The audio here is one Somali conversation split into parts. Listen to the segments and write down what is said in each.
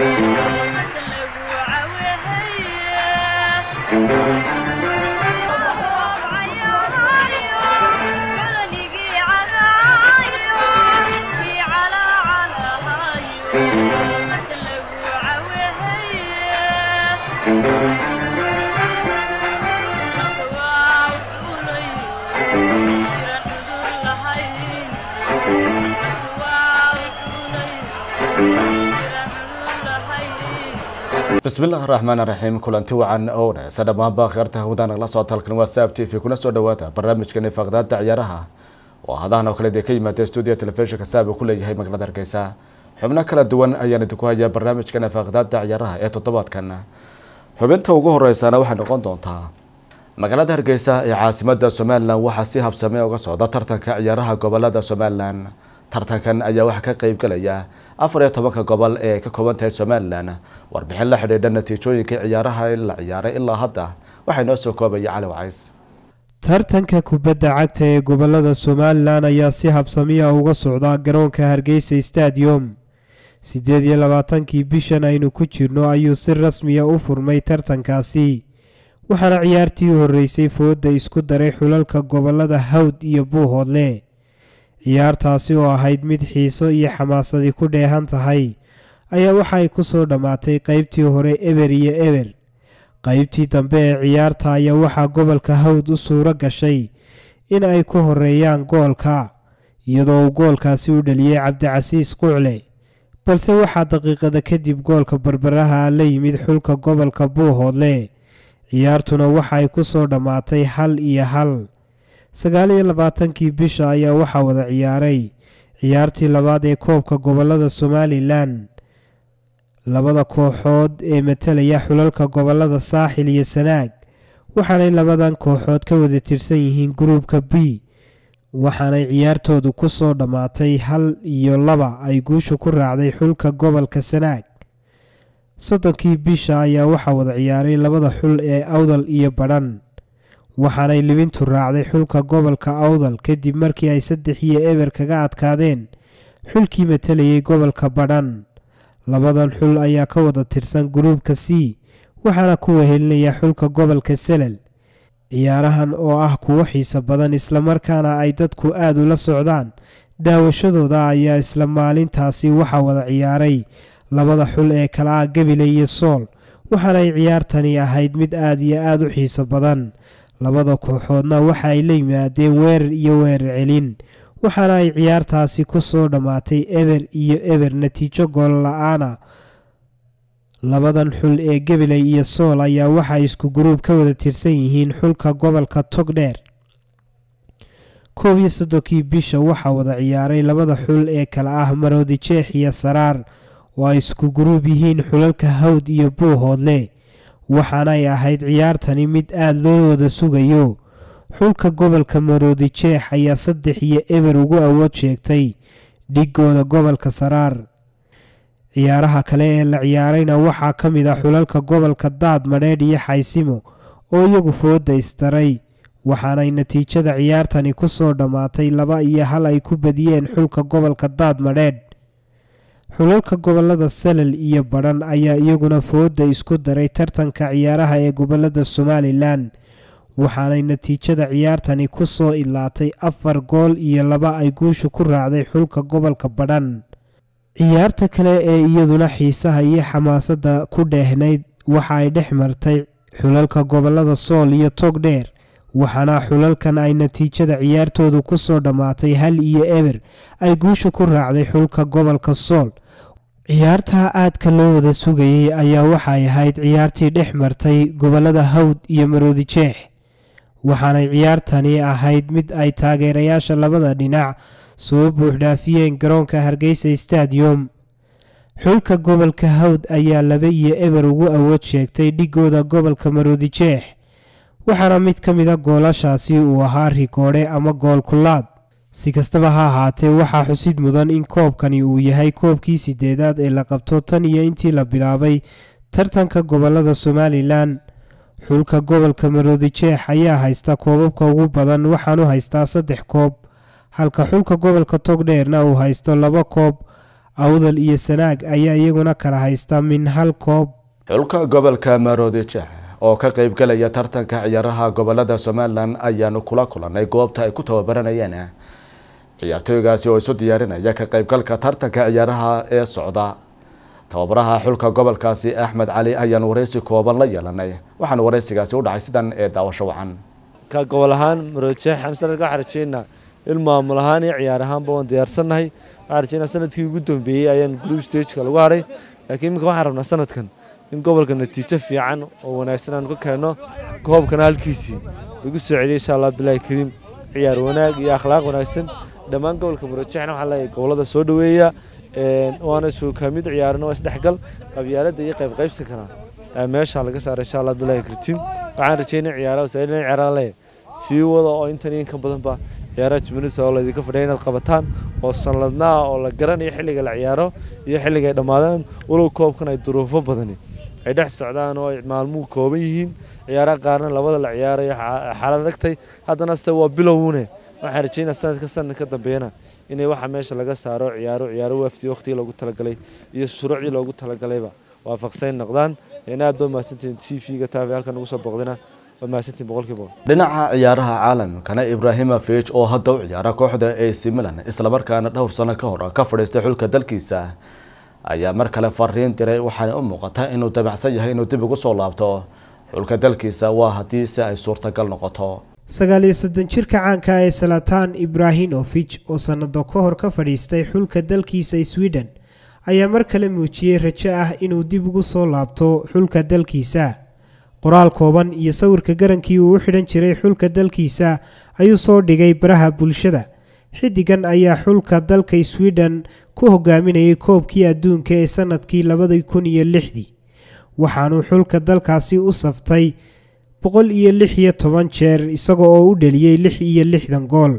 bismillahi raxmaan raxiim kulanti wacan oo wanaagsan dhammaanba kheerta hawada nagala soo talkan waa saab t v kuna soo dhawaada barnaamijkani faaqdaada ciyaaraha oo hadahan oo kale dee ka yimaada stuudiyo telefishinka saab uu ku leeyahay magaalada hargeysa xubno kala duwan ayaan idinku hayaa barnaamijkani faaqdaada ciyaaraha ee toddobaadkan xubinta ugu horeysana waxay noqon doontaa magaalada hargeysa ee caasimada somalilan waxaa si habsame uga socda tartanka ciyaaraha gobolada somalilan tartankan ayaa waxaa ka qeyb galaya afar iyo tobanka gobol ee ka kooban tahay somalilan warbixin la xidhiidha natiijooyinka ciyaaraha la ciyaaray ilaa hadda waxaa inoo soo koobaya cali wacays tartanka kubadda cagta ee gobolada somalilan ayaa si habsamiya uga socda garoonka hargeysa stadium siddeed iyo labaatankii bishan aynu ku jirno ayuu si rasmiya u furmay tartankaasi waxaana ciyaartii u horreysay fooda isku daray xulalka gobolada hawd iyo buuhoodle ciyaartaasi oo ahayd mid xiiso iyo xamaasadii ku dheehan tahay ayaa waxay ku soo dhammaatay qaybtii hore eber iyo eber qaybtii dambe ee ciyaarta ayaa waxaa gobolka hawd u suuro gashay in ay ku horeeyaan goolka iyadoo uu goolkaasi u dhaliyey cabdicasiis qucle balse waxaa daqiiqada kadib goolka barbaraha la yimid xulka gobolka buuhoodle ciyaartuna waxay ku soo dhammaatay hal iyo hal sagaal iyo labaatankii bisha ayaa waxaa wada ciyaaray ciyaartii labaad ee koobka gobolada somalilan labada kooxood ee matalaya xulalka gobolada saaxil iyo sanaag waxaanay labadan kooxood ka wada tirsan yihiin gruubka b waxaanay ciyaartoodu ku soo dhammaatay hal iyo laba ay guusha ku raacday xulka gobolka sanaag soddonkii bisha ayaa waxaa wada ciyaaray labada xul ee awdal iyo badhan waxaanay libintu raacday xulka gobolka awdal kadib markii ay saddex iyo eber kaga adkaadeen xulkii matalayay gobolka badhan labadan xul ayaa ka wada tirsan gruubka c waxaana ku wehelinaya xulka gobolka selal ciyaarahan oo ah kuwo xiiso badan islamarkaana ay dadku aad ula socdaan daawashadooda ayaa isla maalintaasi waxaa wada ciyaaray labada xul ee kala ah gabile iyo sool waxaanay ciyaartani ahayd mid aad iyo aad u xiiso badan labada kooxoodna waxa ay la yimaadeen weerar iyo weerar celin waxaana ay ciyaartaasi ku soo dhammaatay eber iyo eber natiijo gool la-aana labadan xul ee gabiley iyo sool ayaa waxa isku guruub ka wada tirsan yihiin xulka gobolka togdheer koob iyo soddonkii bisha waxaa wada ciyaaray labada xul ee kala ah maroodi jeex iyo saraar oo ay isku guruub yihiin xulalka hawd iyo buuhoodle waxaanay ahayd ciyaartani mid aada loo wada sugayo xulka gobolka maroodi jeex ayaa saddex iyo eber ugu awood sheegtay dhigooda gobolka saraar ciyaaraha kale ee la ciyaarayna waxaa ka mid ah xulalka gobolka daad madheedh iyo xaysimo oo iyagu fooda isdaray waxaanay natiijada ciyaartani ku soo dhammaatay laba iyo hal ay ku badiyeen xulka gobolka daad madheedh xulalka gobolada salal iyo badhan ayaa iyaguna fooda isku daray tartanka ciyaaraha ee gobolada somalilan waxaanay natiijada ciyaartani ku soo ilaatay afar gool iyo laba ay guusha ku raacday xulka gobolka badhan ciyaarta kale ee iyaduna xiisaha iyo xamaasadda ku dheehnayd waxa ay dhex martay xulalka gobolada sool iyo togdheer waxaana xulalkan ay natiijada ciyaartoodu ku soo dhammaatay hal iyo eber ay guusha ku raacday xulka gobolka sool ciyaartaa aadka loo wada sugayay ayaa waxay ahayd ciyaartii dhex martay gobolada hawd iyo maroodi jeex waxaanay ciyaartani ahayd mid ay taageerayaasha labada dhinac soo buuxdhaafiyeen garoonka hargeysa stadium xulka gobolka hawd ayaa laba iyo eber ugu awood sheegtay dhigooda gobolka maroodi jeex waxaana mid ka mida goolashaasi uu ahaa rikoodhe ama gool kulaad si kastaba ha ahaatee waxaa xusid mudan in koobkani uu yahay koobkii sideedaad ee la qabto tan iyo intii la bilaabay tartanka gobolada somalilan xulka gobolka maroodi jeex ayaa haysta koobabka ugu badan waxaanu haystaa saddex koob halka xulka gobolka togdheerna uu haysto laba koob awdal iyo sanaag ayaa iyaguna kala haysta min hal koob xulka gobolka maroodijex oo ka qeybgalaya tartanka ciyaaraha gobolada somalilan ayaanu kula kulanay goobta ay ku tababaranayeen ciyaartooygaasi oo isu diyaarinaya ka qeybgalka tartanka ciyaaraha ee socda tababaraha xulka gobolkaasi axmed cali ayaanu wareysi kooban la yeelanay waxaana wareysigaasi u dhacay sidan ee daawasho wacan ka gobol ahaan maroodijeex aan sanadka waxaan rajeynaa in maamul ahaan iyo ciyaar ahaanba waan diyaarsannahay waxaan rajeynaa sanadkii ugu dambeeyey ayaan group stageka lagu haray laakiin iminka waxaan rabnaa sanadkan in gobolka natiijo fiican oo wanaagsan aan ka keenno koobkana halkiisii lagu soo celiyo insha allah bilaahi kariim ciyaar wanaag iyo akhlaaq wanaagsan dhammaan gobolka maroodijeexna waxaa leeyahay gobolada soo dhoweeya waana suukaamid ciyaarana waa isdhexgal qabyaaladda iyo qayb qaybsi karaa meesha laga saara insha allah bilaahi kariim waxaan rajeynaya ciyaaraha wasaailan ciyaaraha leeyahay sii wada oo intan iyo in ka badanba ciyaaraha jumhuuriyadda oo laydinka fadhiya inaad qabataan oo sanladnaa oo la garanayo xilliga la ciyaaro iyo xilliga ay dhammaadaan walow koobkan ay duruufo badani ay dhex socdaan oo ay maalmuhu kooban yihiin ciyaaraha qaarna labada la ciyaarayo xaalad adagtay haddana se waa bilowune waxaan rajeynaa sanadka sanad ka dambeeyana inay waxa meesha laga saaro ciyaaro ciyaaro wafti waqtigii loogu talagalay iyo shuruucdii loogu talagalayba waafaqsayn noqdaan aad ba mahadsantihiin t v-ga taafi halkan ugu soo booqdina waa mahadsantihiin boqolkiiba boqol dhinaca ciyaaraha caalamkana ibrahimovic oo hadda u ciyaara kooxda ac milan islamarkaana dhowr sano ka hor ka fadhiistay xulka dalkiisa ayaa mar kale fariin diray waxaana u muuqata inuu dabacsan yahay inuu dib ugu soo laabto xulka dalkiisa waa haddii si ay suurtagal noqoto sagaal iyo soddon jirka caanka ee salatan ibrahimovich oo sannado ka hor ka fadhiistay xulka dalkiisa sweden ayaa mar kale muujiyey rajo ah inuu dib ugu soo laabto xulka dalkiisa qoraal kooban iyo sawirka garankii uu u xidhan jiray xulka dalkiisa ayuu soo dhigay baraha bulshada xiddigan ayaa xulka dalka sweden ku hogaaminayay koobkii adduunka ee sannadkii labadii kun iyo lixdii waxaanuu xulka dalkaasi u saftay boqol iyo lix iyo toban jeer isaga oo u dheliyey lix iyo lixdan gool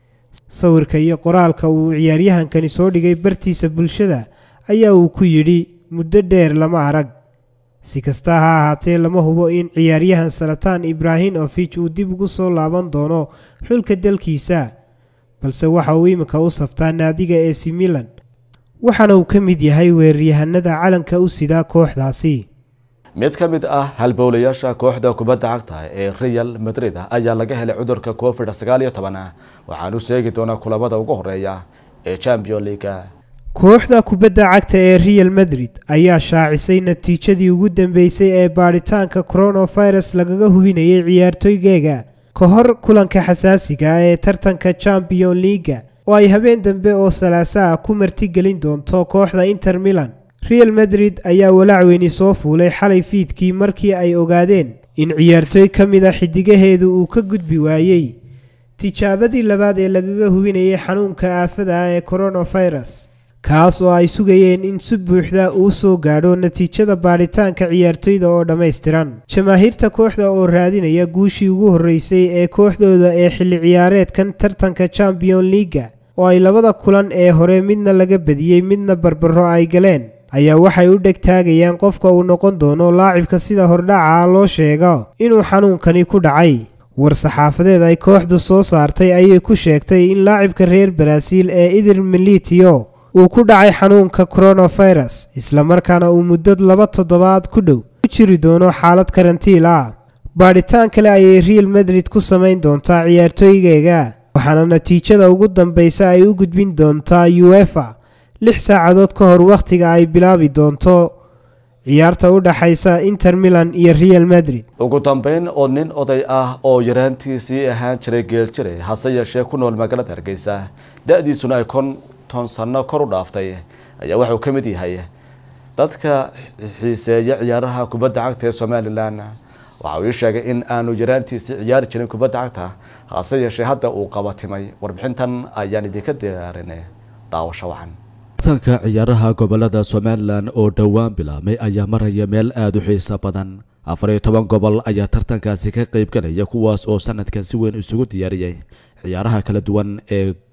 sawirka iyo qoraalka uu ciyaaryahankani soo dhigay bartiisa bulshada ayaa uu ku yidhi muddo dheer lama arag si kasta ha ahaatee lama hubo in ciyaaryahan salatan ibrahimovich uu dib ugu soo laaban doono xulka dalkiisa balse waxa uu iminka u saftaa naadiga ac milan waxaana uu ka mid yahay weeraryahanada calanka u sidaa kooxdaasi mid ka mid ah halbowlayaasha kooxda kubadda cagta ee real madrid ayaa laga helay cudurka covid sagaal iyo toban waxaanu sheegi doonaa kulamada ugu horeeya ee champion leaga kooxda kubadda cagta ee real madrid ayaa shaacisay natiijadii ugu dambeysay ee baadhitaanka coronavirus lagaga hubinayay ciyaartooygeega ka hor kulanka xasaasiga ee tartanka champion leaga oo ay habeen dambe oo salaasaha ku martigelin doonto kooxda inter milan real madrid ayaa walaac weyni soo fuulay xalay fiidkii markii ay ogaadeen in ciyaartooy ka mid a xidigaheedu uu ka gudbi waayey tijaabadii labaad ee lagaga hubinayay xanuunka aafada ah ee coronavirus kaas oo ay sugayeen in si buuxda uu soo gaadho natiijada baadhitaanka ciyaartoyda oo dhammaystiran jamaahiirta kooxda oo raadinaya guushii ugu horreysay ee kooxdooda ee xilli ciyaareedkan tartanka champion leaga oo ay labada kulan ee hore midna laga badiyey midna barbaro ay galeen ayaa waxay u dheg taagayaan qofka uu noqon doono laacibka sida hordhaca loo sheego inuu xanuunkani ku dhacay war-saxaafadeed ay kooxdu soo saartay ayay ku sheegtay in laacibka reer baraaziil ee idir militio uu ku dhacay xanuunka coronavirus islamarkaana uu muddo laba toddobaad ku dhow ku jiri doono xaalad karantiil ah baadhitaan kale ayay real madrid ku samayn doontaa ciyaartooygeega waxaana natiijada ugu dambeysa ay u gudbin doontaa uefa lix saacadood ka hor wakhtiga ay bilaabi doonto ciyaarta u dhaxaysa inter milan iyo real madrid ugu dambeyn oo nin oday ah oo yaraantiisii ahaan jiray geeljiray hase yeeshee ku nool magaalada hargeysa da-diisuna ay konton sano kor u dhaaftay ayaa wuxuu ka mid yahay dadka xiiseeya ciyaaraha kubadda cagta ee somalilan waxa uu ii sheegay in aanu yaraantiisii ciyaari jirin kubadda cagta hase yeeshee hadda uu qabatimay warbixintan ayaan idinka diyaarinay daawasho wacan tartanka ciyaaraha gobolada somalilan oo dhowaan bilaabmay ayaa maraya meel aada u xiiso badan afar iyo toban gobol ayaa tartankaasi ka qeyb galaya kuwaas oo sanadkan si weyn isugu diyaariyay ciyaaraha kala duwan ee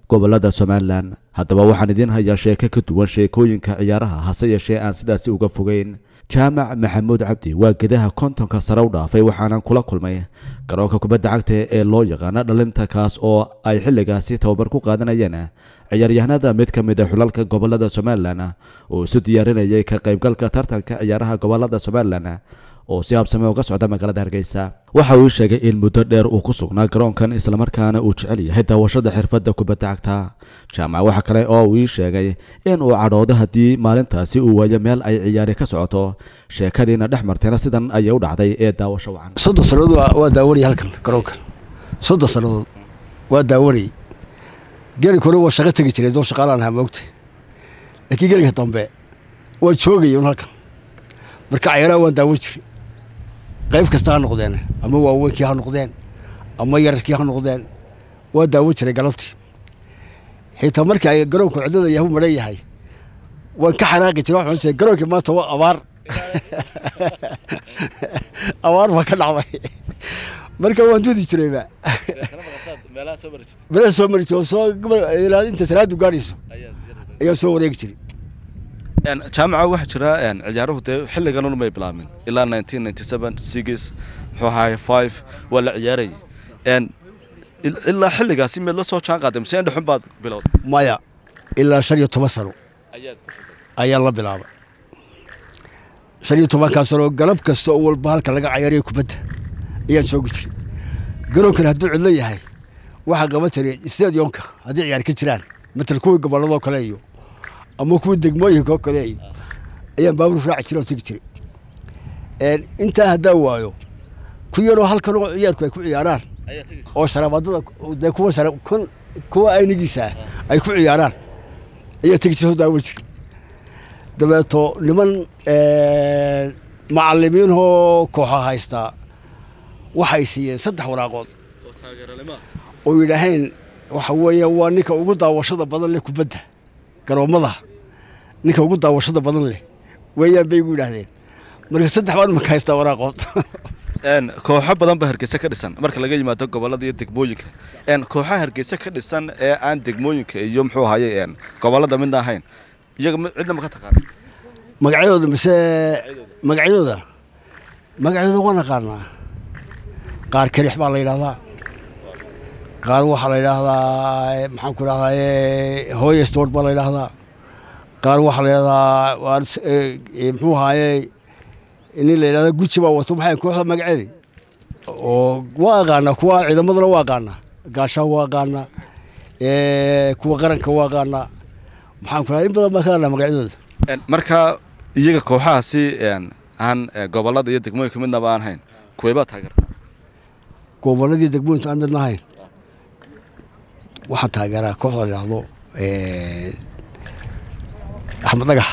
gobolada somalilan haddaba waxaan idiin hayaa sheeko ka duwan sheekooyinka ciyaaraha hase yeeshee aan sidaasi uga fogeyn jaamac maxamuud cabdi waa gedaha kontonka sare u dhaafay waxaanan kula kulmay garoonka kubadda cagta ee loo yaqaano dhalinta kaas oo ay xilligaasi tababar ku qaadanayeen ciyaaryahanada mid ka mid a xulalka gobolada somalilan oo isu diyaarinayay ka qaybgalka tartanka ciyaaraha gobolada somalilan oo si habsame uga socda magaalada hargeysa waxa uu sheegay in muddo dheer uu ku sugnaa garoonkan islamarkaana uu jecel yahay daawashada xirfadda kubadda cagta jaamac waxa kale oo uu ii sheegay in uu cadhoodo haddii maalintaasi uu waayo meel ay ciyaari ka socoto sheekadiina dhex martayna sidan ayay u dhacday ee daawasho wacan soddon sannadood waa daawanayay halkan garoonkan soddon sannadood waa daawanayay gelinka hore waa shaqo tegi jiray doo shaqaalaan ahaa moogta laakiin gelinka dambe waa joogaya un halkan marka cayaaraha waan daawan jiray qayb kasta ha noqdeen ama waaweynkii ha noqdeen ama yararkii ha noqdeen waa daawan jiray galabtii xitaa markii ay garoonku cidlada yahu maran yahay waan ka xanaaqi jiray waxaan jiray garoonkii maanta waa abaar abaar baa ka dhacday marka waan dudi jirayba meelaha soo mari jiray soo ilaa inta salaadu gaadhayso ayaa soo wareegi jiray jaamaca waxaa jira ciyaaruhu dee xilligan un may bilaabmin ilaa nineteen ninety seven six muxuu ahaay five waa la ciyaarayay ilaa xilligaasi meed la soo jaan qaaday mise indhexun baad bilowday maya ilaa shan iyo toban sano ayaa la bilaabay shan iyo tobankaa sano galab kasta oo walba halka laga cayaarayo kubadda ayaan joogi jiray garoonkan hadduu cidlo yahay waxaa qaban jiray stadionka haddii ciyaar ka jiraan matal kuwii gobolladoo kale iyo ama kuwii degmooyinka oo kale iyo ayaan baabuur raaci jiray oo tegi jiray intaa haddaa waayo ku yaroo halkan oo ciyaarku ay ku ciyaaraan oo sharaabadada dee kuwa shara kun kuwa aynigiisa ay ku ciyaaraan ayaa tegi jiray oo daawan jiray dabeeto niman macallimiinoo kooxa haystaa waxay siiyeen saddex waraaqood oo yidhaaheen waxa weeye waa ninka ugu daawashada badan leh kubadda garoommada ninka ugu daawashada badan leh weeyaan bay igu yidhaahdeen marka saddex baan imanka haystaa waraaqood kooxo badan ba hargeysa ka dhisan marka laga yimaado gobolada iyo degmooyinka kooxaha hargeysa ka dhisan ee aan degmooyinka iyo muxuu ahaye gobolada midna ahayn iyaga cidna ma ka taqaana magacyadooda mise magacyadooda magacyadooda waan aqaanaa qaar kelix baa la yidhahdaa qaar waxaa la yidhaahdaa maxaan ku idhahdaa hooye stort baa la yidhaahdaa qaar waxaa la yidhahdaa muxuu ahaaye nin la yidhahda guji baa wato maxay kooxda magaceedi oo waa aqaanaa kuwa ciidamadana waa aqaanaa gaashaha waa aqaanaa kuwa qaranka waa aqaanaa maxaan ku idhahdaa in badan baan ka aqaanaa magacyadooda marka iyaga kooxahaasi aan gobolada iyo degmooyinka midnaba aan hayn kuweebaa taageertaa goboladii degmooyinka aan midna ahayn waxaan taageeraa kooxda la yidhaahdo axmed dhagax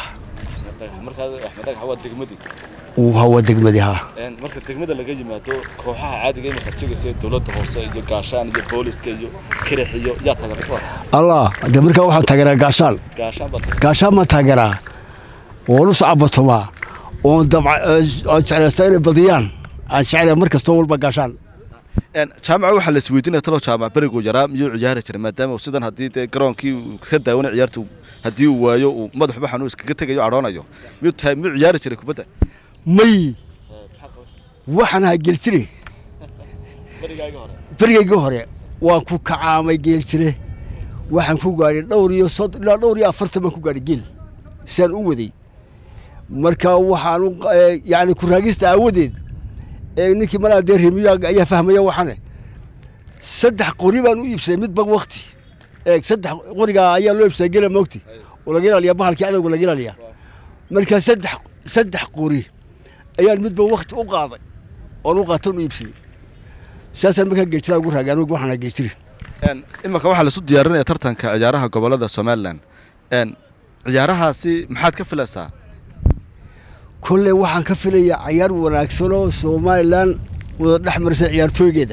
waa degmadii haa marka degmada laga yimaado kooxaha caadiga imika jegaysa dowladda hoose iyo gaashaan iyo booliska iyo kirix iyo yaa taageerta allah de markaa waxaan taageeraa gaashaan gaashaan baa gaashaan baan taageeraa oon u sacabatomaa oon aan jeclaystaa inay badiyaan aan jeclaya mar kastoo walba gaashaan jaamaca waxaa la isweydiinaya talo jaamac beriguu yaraa miyuu ciyaari jiray maadaama sidan haddii dee garoonkii uu ka daawanay ciyaartu haddii uu waayo uu madaxuba xanuun iskaga tegayo cadhoonayo miyuu tahay miyuu ciyaari jiray kubadda may waxaan ahaa geeljire berigayga hore waan ku kacaamay geeljire waxaan ku gaadhay dhowr iyo sod ilaa dhowr iyo afartan baan ku gaadhay geel siaan u waday marka waxaan yani ku raagista aawadeed ee ninkii malaa dee remiyo ayaa fahmaya waxane saddex qori baan u iibsaday midba wakti eeg saddex qorigaa ayaa loo iibsaday gela moogti oo laga ilaaliya bahalkii cadowga laga ilaaliya marka saddex saddex qori ayaan midba wakti u qaaday oon u qaatan u iibsaday saasaan markaa geejira ugu raagay anugu waxaan geejiri imanka waxaa laisu diyaarinaya tartanka ciyaaraha gobolada somalilan ciyaarahaasi maxaad ka filaysaa kolley waxaan ka filayaa cayaar wanaagsan oo somalilan wada dhex marisa ciyaartooygeeda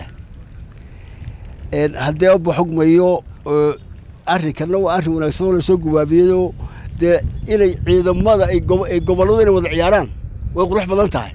haddee abba xogmayo arrinkanna waa arrin wanaagsan oo lasoo gubaabiyeyoo dee inay ciidamada ay gobolladu inay wada ciyaaraan way qurux badan tahay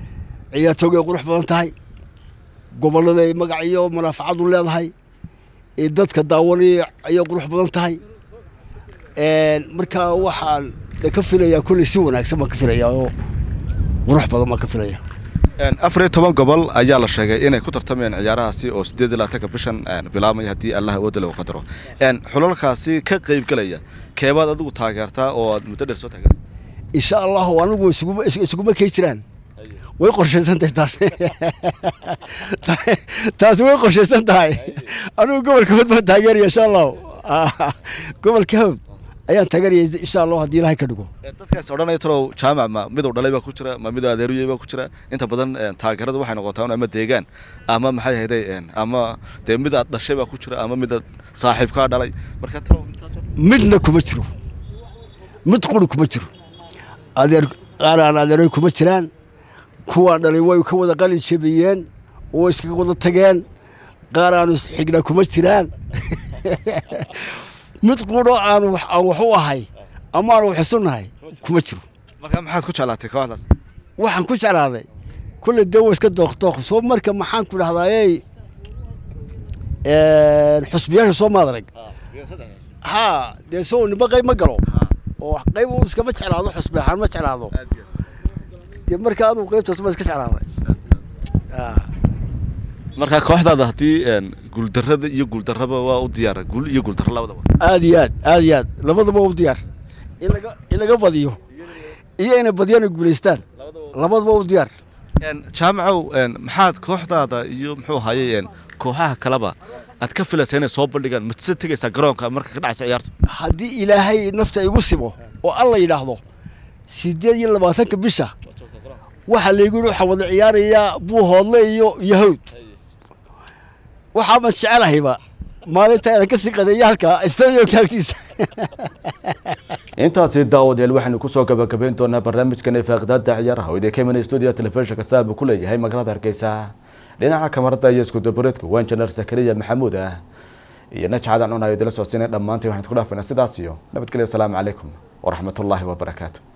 ciyaartooyga ay qurux badan tahay gobollada ay magac iyo munaafacadu leedahay ee dadka daawanaya ayay qurux badan tahay markaa waxaan ka filayaa kolley si wanaagsan baan ka filayaa oo qurux badan baan ka filaya afar iyo toban gobol ayaa la sheegay inay ku tartamayaan ciyaarahaasi oo sideed iyo labaatanka bishan bilaabmaya haddii allah awoodda lagu qadaro xulalkaasi ka qaybgelaya keebaad adigu taageertaa oo aad muddo dheer soo taageerta insha allahu anigu isuguma isuguma kay jiraan way qorshaysan tahay taas taasi way qorshaysan tahay anigu gobolka hawd baan taageeraya insha allahu gobolka hawd ayaan taageeraya insha allahu haddii ilahay ka dhigo dadkaas odhanaya talow jaamac ma miduu dhalay baa ku jira ma miduu adeeruyey baa ku jira inta badan taageerada waxay noqotaa ama deegaan ama maxay ahayday ama dee mid aad dhashay baa ku jira ama mid aad saaxiibkaa dhalay marka talow midna kuma jiro mid quri kuma jiro adeer qaar aan adeeroy kuma jiraan kuwaan dhalay way ka wada qalin jabiyeen oo iskaga wada tageen qaar aanu isxigna kuma jiraan mid quro aan aan wax u ahay ama aan wax isu nahay kuma jiro marka maxaad ku jeclaatay kooxdaas waxaan ku jeclaaday kulle dee wa iska dooqdooq soo marka maxaan ku dhahdaayey xusbiyaasha soo maad arag ha dee soo nimba qayb ma galo oo qayb uu iskama jeclaado xusbi ahaan ma jeclaado dee marka anuu qaybtaas ma iska jeclaaday marka kooxdaada haddii guuldarrada iyo guuldarraba waa u diyaara guul iyo guuldarro labadaba aad iyo aad aad iyo aad labadaba u diyaar in laga in laga badiyo iyo inay badiyaan ay guulaystaan labadaba u diyaar jaamacow maxaad kooxdaada iyo muxuu ahaaye kooxaha kaleba aad ka filaysaa inay soo bandhigaan matse tegaysaa garoonka marka ka dhacaysa ciyaartu haddii ilaahay nafta igu simo oo alla yidhaahdo sideed iyo labaatanka bisha waxaa laygu yidhi waxaa wada ciyaarayaa buuhoodle iyo yahowd waxaa man jecelahayba maalinta inaan kasii qadeeya halkaa stadionka agtiisa intaasi daawadayaal waxaynu kusoo gabagabayn doonaa barnaamijkan faaqidaada ciyaaraha oo idinka imanaya stuudiga telefishinka saabu ku leeyahay magaalada hargeysa dhinaca kamarada iyo iskudabareedku waa injineer zakariya maxamuud ah iyo najcadan cunayo idila socodsiinay dhammaantii waxaan isku dhaafaynaa sidaas iyo nabadgelya asalaamu calaykum waraxmatullaahi wabarakaatu